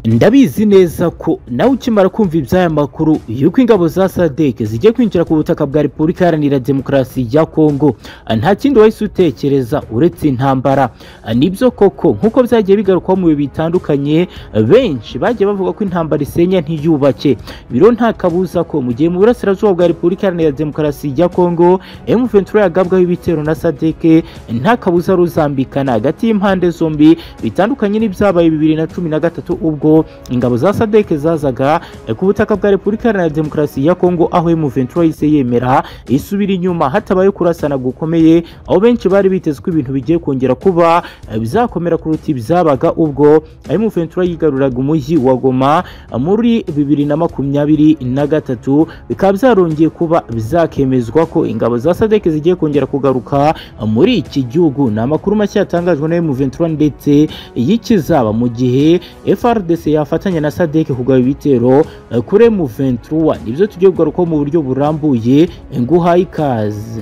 ndabizi neza ko nawe ukimara kumva iby'aya makuru yuko ingabo za sadeke zigiye kwinjira ku butaka bwa repubulika iharanira demokarasi ya kongo nta kindi wahise utekereza uretse intambara nibyo koko nk'uko byagiye bigarukwaho mu bihe bitandukanye benshi bagiye bavuga ko intambara isenya ntiyubake biro nta kabuza ko mu gihe mu burasirazuba bwa repubulika iharanira demokarasi ya kongo M23 yagabwaho ibitero na sadeke nta kabuza ruzambikana hagati y'impande zombi bitandukanye n'ibyabaye bibiri na cumi na gatatu ubwo ingabo za sadeke zazaga ku butaka bwa repubulika iharanira demokarasi ya kongo aho M23 yise yemera isubira inyuma hatabaye kurasana gukomeye aho benshi bari biteze ko ibintu bigiye kongera kuba bizakomera kuruta ibyabaga ubwo M23 yigaruraga umujyi wa Goma muri bibiri na makumyabiri na gatatu bikaba byarongeye kuba bizakemezwa ko ingabo za sadeke zigiye kongera kugaruka muri iki gihugu ni amakuru mashya yatangajwe na M23 ndetse y'ikizaba mu gihe FRDC yafatanya na sadeke kugaba ibitero kuri M23 nibyo tugiye kugarukaho mu buryo burambuye nguhaye ikaze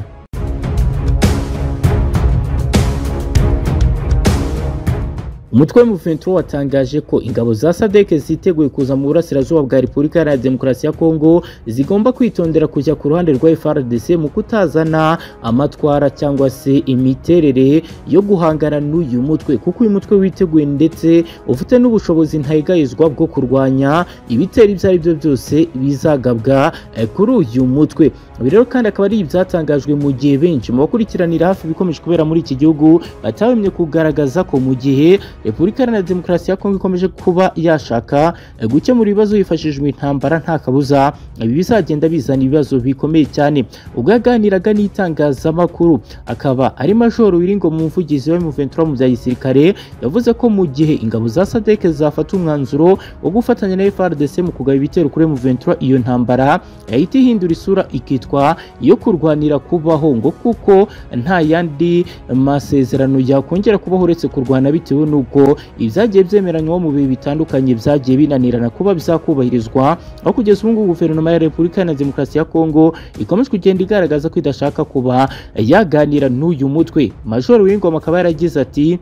umutwe w'umuventuro watangaje ko ingabo za sadeke ziteguye kuza mu burasirazuba bwa repubulika iharanira demokarasi ya kongo zigomba kwitondera kujya ku ruhande rwa frdc mu kutazana amatwara cyangwa se imiterere yo guhangana n'uyu mutwe kuko uyu mutwe witeguye ndetse ufite n'ubushobozi ntayigayizwa bwo kurwanya ibitero ibyo ari byo byose bizagabwa kuri uyu mutwe ibi rero kandi akaba ari ibyatangajwe mu gihe benshi mu bakurikiranira hafi ibikomeje kubera muri iki gihugu batahemye kugaragaza ko mu gihe repubulika iharanira demokarasi ya kongo ikomeje kuba yashaka gukemura ibibazo hifashishijwe intambara nta kabuza ibi bizagenda bizana ibibazo bikomeye cyane ubwo yaganiraga n'itangazamakuru akaba ari majoro wiringo mu muvugizi wa M23 mu bya gisirikare yavuze ko mu gihe ingabo za sadeke zafata umwanzuro wo gufatanya na FARDC mu kugaba ibitero kuri M23 iyo ntambara yahita ihindura isura ikitwa iyo kurwanira kubaho ngo kuko nta yandi masezerano yakongera kubaho uretse kurwana bitewe n'uko kuko ibyagiye byemeranywa mu bihe bitandukanye byagiye binanirana kuba bizakubahirizwa aho kugeza ubu ngubu guverinoma ya repubulika iharanira demokarasi ya kongo ikomeje kugenda igaragaza ko idashaka kuba yaganira n'uyu mutwe majoro w'ingoma akaba yaragize ati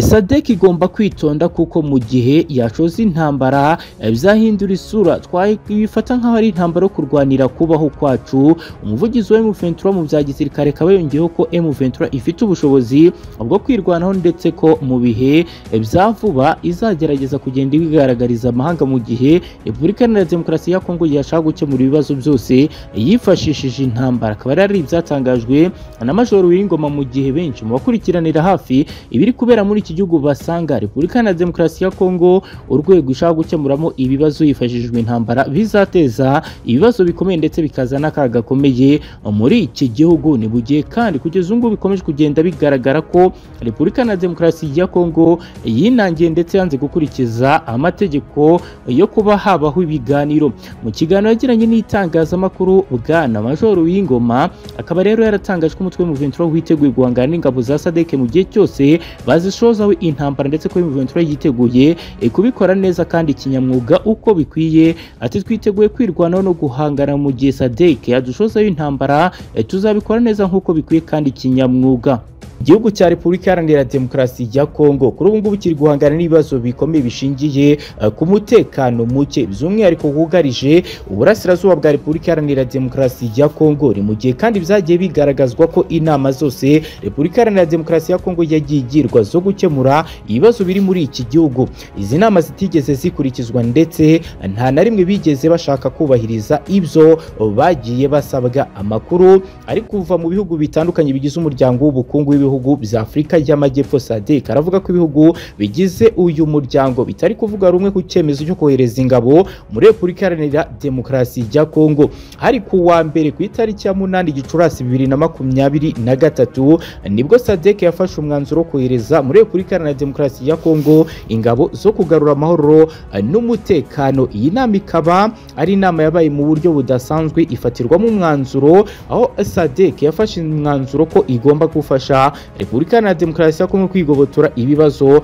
sadek igomba kwitonda kuko mu gihe yashoza intambara bizahindura isura twabifata nk'aho ari intambara yo kurwanira kubaho kwacu umuvugizi wa M23 mu bya gisirikare akaba yongeyeho ko M23 ifite ubushobozi bwo kwirwanaho ndetse ko mu bihe bya vuba izagerageza kugenda ibigaragariza amahanga mu gihe repubulika iharanira demokarasi ya kongo yashaka gukemura ibibazo byose yifashishije intambara akaba ari ibyatangajwe na majoro w'ingoma mu gihe benshi mu bakurikiranira hafi ibiri kubera muri iki gihugu basanga repubulika iharanira demokarasi ya kongo urwego ishaka gukemuramo ibibazo hifashishijwe intambara bizateza ibibazo bikomeye ndetse bikaza n'akaga gakomeye muri iki gihugu ni bugiye kandi kugeza ubu ngubu bikomeje kugenda bigaragara ko repubulika iharanira demokarasi ya kongo yinangiye ndetse yanze gukurikiza amategeko yo kuba habaho ibiganiro mu kiganiro yagiranye n'itangazamakuru bwana majoro w'ingoma akaba rero yaratangaje ko umutwe w'umuventuro witeguye guhangana n'ingabo za sadeke mu gihe cyose bazishozaho intambara ndetse ko M23 yiteguye kubikora neza kandi kinyamwuga uko bikwiye ati twiteguye kwirwanaho no guhangana mu gihe SADC yadushozaho intambara tuzabikora neza nk'uko bikwiye kandi kinyamwuga igihugu cya repubulika iharanira demokarasi ya kongo kuri ubu ngubu kiri guhangana n'ibibazo bikomeye bishingiye ku mutekano muke by'umwihariko wugarije uburasirazuba bwa repubulika iharanira demokarasi ya kongo ni mu gihe kandi byagiye bigaragazwa ko inama zose repubulika iharanira demokarasi ya kongo yagiye igirwa zo gukemura ibibazo biri muri iki gihugu izi nama zitigeze zikurikizwa ndetse nta na rimwe bigeze bashaka kubahiriza ibyo bagiye basabwa amakuru ari kuva mu bihugu bitandukanye bigize umuryango w'ubukungu w'ibihugu bihugu bya Afurika y'Amajyepfo SADC aravuga ko ibihugu bigize uyu muryango bitari kuvuga rumwe ku cyemezo cyo kohereza ingabo muri Repubulika Iharanira Demokarasi ya Kongo hari ku wa mbere ku itariki ya munani Gicurasi bibiri na makumyabiri na gatatu nibwo SADC yafashe umwanzuro wo kohereza muri Repubulika Iharanira Demokarasi ya Kongo ingabo zo kugarura amahoro n'umutekano iyi nama ikaba ari inama yabaye mu buryo budasanzwe ifatirwamo umwanzuro aho SADC yafashe umwanzuro ko igomba gufasha repubulika iharanira demokarasi ya kongo kwigobotora ibibazo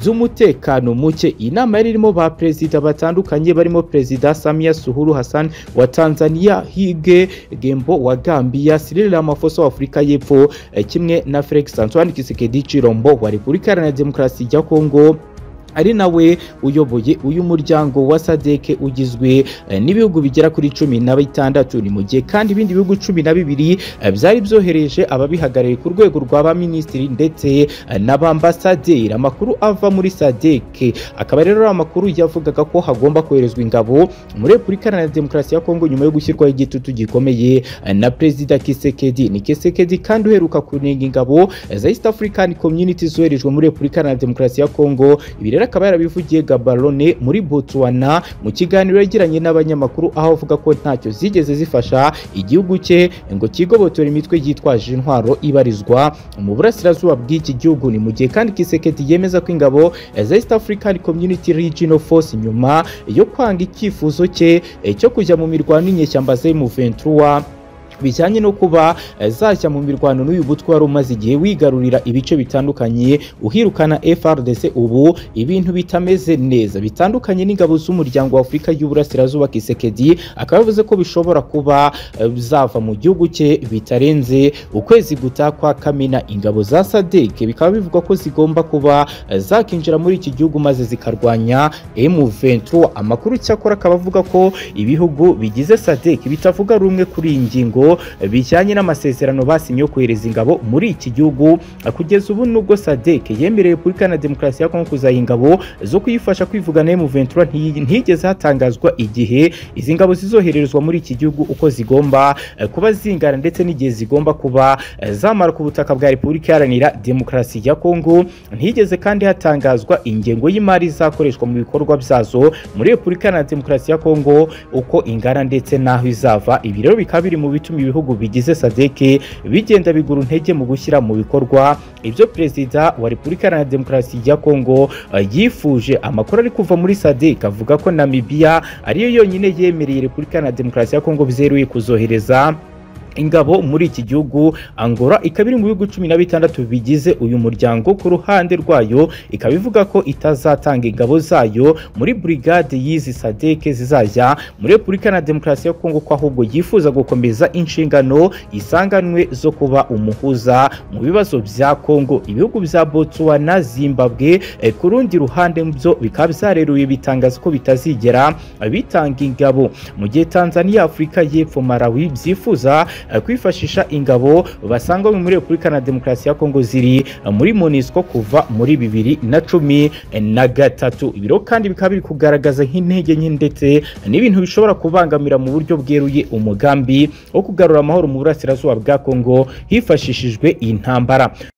by'umutekano muke iyi nama yari irimo ba perezida batandukanye barimo perezida samia suhuru hassan wa tanzania hige gembo wa gambia cyril ramaphosa wa afurika y'epfo kimwe na felix antoine tshisekedi chilombo wa repubulika iharanira demokarasi ya kongo ari nawe uyoboye uyu muryango wa sadeke ugizwe eh, n'ibihugu bigera kuri cumi na bitandatu ni mu gihe kandi ibindi bihugu cumi na bibiri eh, byari byohereje ababihagarariye ku rwego rwa ba minisitiri ndetse eh, n'abambasaderi amakuru ava muri sadeke akaba rero ari amakuru yavugaga ko hagomba koherezwa ingabo muri repubulika iharanira demokarasi ya kongo nyuma yo gushyirwaho igitutu gikomeye eh, na perezida kisekedi ni kisekedi kandi uheruka kunenga ingabo eh, za east african community zoherejwe muri repubulika iharanira demokarasi ya kongo ibi rero akaba yarabivugiye gabarone muri botswana mu kiganiro yagiranye n'abanyamakuru aho avuga ko ntacyo zigeze zifasha igihugu cye ngo kigobotore imitwe yitwaje intwaro ibarizwa mu burasirazuba bw'iki gihugu ni mu gihe kandi kisekedi yemeza ko ingabo za east african community regional force nyuma yo kwanga icyifuzo cye eh, cyo kujya mu mirwano y'inyeshyamba z'emu23 bijyanye no kuba eh, zajya mu mirwano n'uyu mutwe wari umaze igihe wigarurira ibice bitandukanye uhirukana FRDC ubu ibintu bitameze neza bitandukanye n'ingabo z'umuryango wa Afurika y'Uburasirazuba Kisekedi akaba yavuze ko bishobora kuba eh, zava mu gihugu cye bitarenze ukwezi gutaha kwa Kamena ingabo za SADC bikaba bivugwa ko zigomba kuba eh, zakinjira muri iki gihugu maze zikarwanya M23 amakuru cyakora akaba avuga ko ibihugu bigize SADC bitavuga rumwe kuri iyi ngingo bijyanye n'amasezerano basinye yo kohereza ingabo muri iki gihugu kugeza ubu nubwo sadek yemereye repubulika na demokarasi ya kongo kuzaha ingabo zo kuyifasha kwivugana M23 nti- ntigeze hatangazwa igihe izi ngabo zizoherezwa muri iki gihugu uko zigomba eh, kuba zingana ndetse n'igihe zigomba kuba eh, zamara ku butaka bwa repubulika iharanira demokarasi ya kongo ntigeze kandi hatangazwa ingengo y'imari izakoreshwa mu bikorwa byazo muri repubulika na demokarasi ya kongo uko ingana ndetse n'aho izava ibi rero bikaba biri mu bituma ibihugu bigize sadeke bigenda bigura intege mu gushyira mu bikorwa ibyo perezida wa repubulika iharanira demokarasi ya kongo eh, yifuje amakuru ari kuva muri sadek avuga ko namibiya ariyo yonyine yemereye repubulika iharanira demokarasi ya kongo byeruye kuzohereza ingabo muri iki gihugu angora ikaba iri mu bihugu cumi na bitandatu bigize uyu muryango ku ruhande rwayo ikaba ivuga ko itazatanga ingabo zayo muri burigade y'izi sadeke zizajya muri repubulika na demokarasi ya kongo ko ahubwo yifuza gukomeza inshingano isanganwe zo kuba umuhuza mu bibazo bya kongo ibihugu bya botswana zimbabwe eh, ku rundi ruhande byo bikaba byareruye bitangaza ko bitazigera bitanga ingabo mu gihe tanzania afurika y'epfo malawi byifuza eh, kwifashisha ingabo basanga muri repubulika na demokarasi ya kongo ziri eh, muri monisco kuva muri bibiri na cumi eh, na gatatu ibiro kandi bikaba biri kugaragaza nk'intege nke ndetse n'ibintu bishobora kubangamira mu buryo bweruye umugambi wo kugarura amahoro mu burasirazuba bwa kongo hifashishijwe iyi ntambara